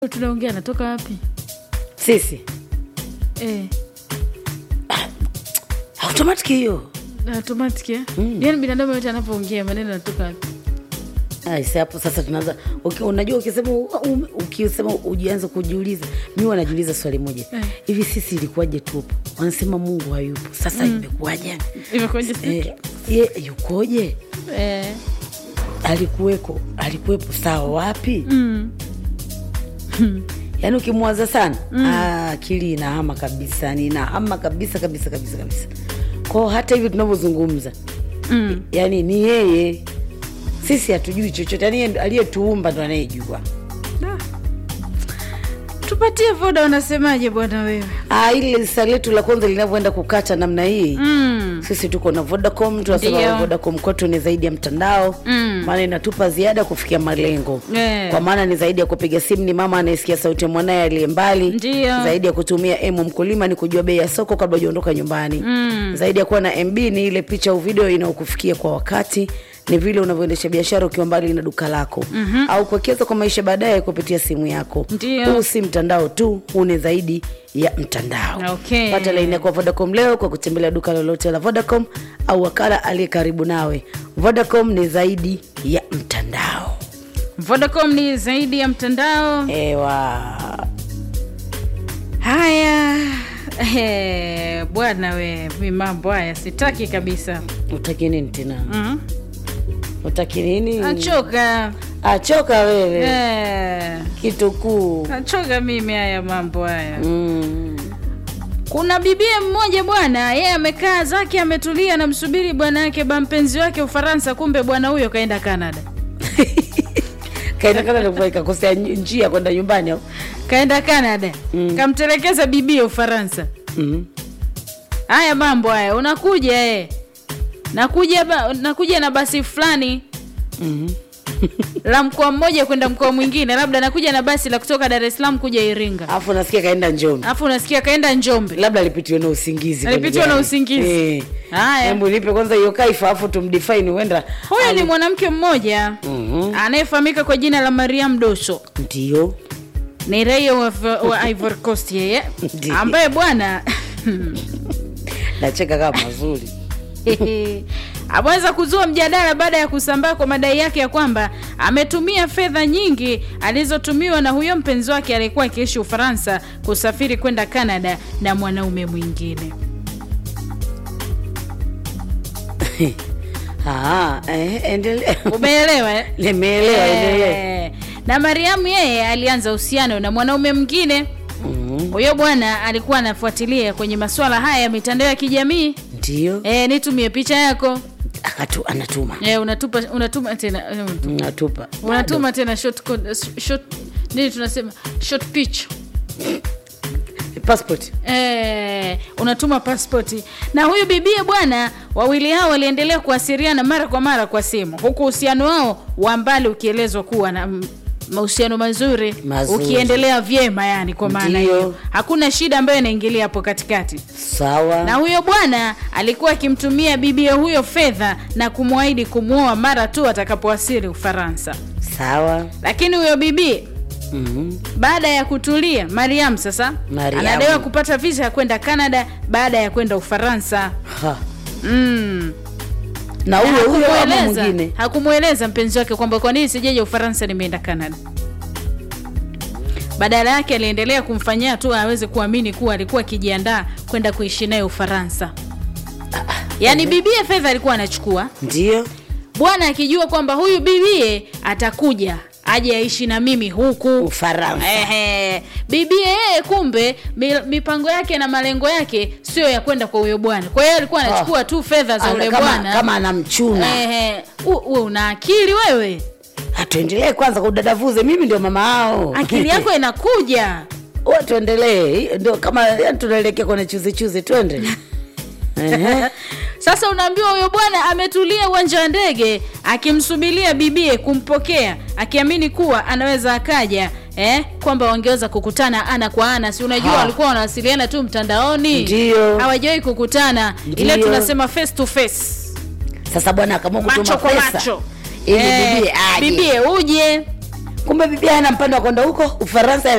tunaongea anatoka wapi sisi eh, automatic hiyo automatic eh? yaani binadamu yote anapoongea maneno yanatoka wapi Aise, hapo sasa tunaanza uki, unajua ukisema um, ukisema ujianze kujiuliza mi wanajiuliza swali moja Eh. hivi sisi ilikuwaje tupo wanasema mungu hayupo sasa imekuwaje imekuja eh, ye yukoje eh, alikuweko alikuwepo sawa wapi mm, yaani ukimwaza sana ah, akili inahama kabisa ni inahama kabisa kabisa kabisa kabisa kwao hata hivi tunavyozungumza mm. yaani ni yeye sisi hatujui chochote yaani yeye aliyetuumba ndo anayejua Da. tupatie voda unasemaje bwana wewe Ah, ili lisa letu la kwanza linavyoenda kukata namna hii mm. sisi tuko na vodacom tunasema Ndio. vodacom kwetu ni zaidi ya mtandao Mm. maana inatupa ziada kufikia malengo Eh. kwa maana ni zaidi ya kupiga simu ni mama anayesikia sauti ya mwanaye aliye mbali Ndio. zaidi ya kutumia emu mkulima ni kujua bei ya soko kabla hujaondoka nyumbani Mm. zaidi ya kuwa na mb ni ile picha au video inayokufikia kwa wakati ni vile unavyoendesha biashara ukiwa mbali na duka lako mm-hmm. au kuwekeza kwa maisha baadaye kupitia simu yako Ndio. huu si mtandao tu huu ni zaidi ya mtandao Okay. pata laini yako ya vodacom leo kwa kutembelea duka lolote la vodacom au wakala aliye karibu nawe vodacom ni zaidi ya mtandao vodacom ni zaidi ya mtandao ewa haya eh, bwana we mi mambo haya sitaki kabisa utaki nini tena mm. utaki nini achoka achoka wewe eh, kitu kuu achoka mimi haya mambo haya mm. kuna bibie mmoja bwana yeye amekaa zake ametulia namsubiri bwana yake ba mpenzi wake ufaransa kumbe bwana huyo kaenda canada kaendakana ikakosea njia kwenda nyumbani au kaenda canada mm. kamtelekeza bibie ufaransa mm. haya mambo haya unakuja eh. nakuja ba, nakuja na basi fulani mm. la mkoa mmoja kwenda mkoa mwingine labda nakuja na basi la kutoka dar es salaam kuja iringa alafu nasikia kaenda njombe alafu unasikia kaenda njombe labda alipitiwa na usingizi Alipitiwa kwenye na gari. usingizi. Eh. Haya. hebu nipe kwanza hiyo kaifa alafu tumdefine huenda huyu ni mwanamke mmoja Mhm. anayefahamika kwa jina la mariam doso ndio ni raia wa, wa ivory coast yeye Ndiyo. ambaye bwana nacheka kama mazuri ameweza kuzua mjadala baada ya kusambaa kwa madai yake ya kwamba ametumia fedha nyingi alizotumiwa na huyo mpenzi wake aliyekuwa akiishi ufaransa kusafiri kwenda canada na mwanaume mwingine Ah, eh, endelea umeelewa eh? nimeelewa endelea Eh, na mariamu yeye alianza uhusiano na mwanaume mwingine Mhm. huyo bwana alikuwa anafuatilia kwenye masuala haya ya mitandao ya kijamii ndio e, nitumie picha yako akatu anatuma e, unatupa unatuma tena eh, natupa unatuma tena short, code- short nini tunasema short pitch passport Eh, unatuma paspoti na huyu bibie bwana wawili hao waliendelea kuasiriana mara kwa mara kwa simu huku uhusiano wao wa mbali ukielezwa kuwa na mm, mahusiano mazuri, Mazuri. ukiendelea vyema yani kwa maana Ndiyo. hiyo hakuna shida ambayo inaingilia hapo katikati sawa na huyo bwana alikuwa akimtumia bibia huyo fedha na kumwahidi kumwoa mara tu atakapowasili ufaransa sawa lakini huyo bibi Mhm. baada ya kutulia mariam sasa Mariam. anadaiwa kupata visa ya kwenda canada baada ya kwenda ufaransa Ha. mm. na Na huyo huyo ama hakumweleza- mwingine hakumweleza mpenzi wake kwamba kwa nini sijeja ufaransa nimeenda canada badala yake aliendelea kumfanyia tu aweze kuamini kuwa alikuwa akijiandaa kwenda kuishi naye ufaransa yaani bibie fedha alikuwa anachukua ndio bwana akijua kwamba huyu bibie atakuja aje aishi na mimi huku ufaransa Ehe. bibie yeye kumbe mi- mipango yake na malengo yake sio ya kwenda kwa huyo bwana kwa hiyo alikuwa anachukua tu fedha za Ana- ule kama, bwana kama anamchuna Ehe. U- we una akili wewe hatuendelee kwanza kudadavuze mimi ndio mama ao akili yako inakuja Wa, tuendelee Hii ndio kama yani tunaelekea kwenye chuzi chuzi twende Ehe. sasa unaambiwa huyo bwana ametulia uwanja wa ndege akimsubiria bibie kumpokea akiamini kuwa anaweza akaja eh, kwamba wangeweza kukutana ana kwa ana si unajua Ha. walikuwa wanawasiliana tu mtandaoni Ndio. hawajawahi kukutana ile Ndio. tunasema face to face sasa bwana akaamua kutuma macho kwa pesa macho ili Eh, bibie aje bibie uje kumbe bibia hana mpando wa kwenda huko ufaransa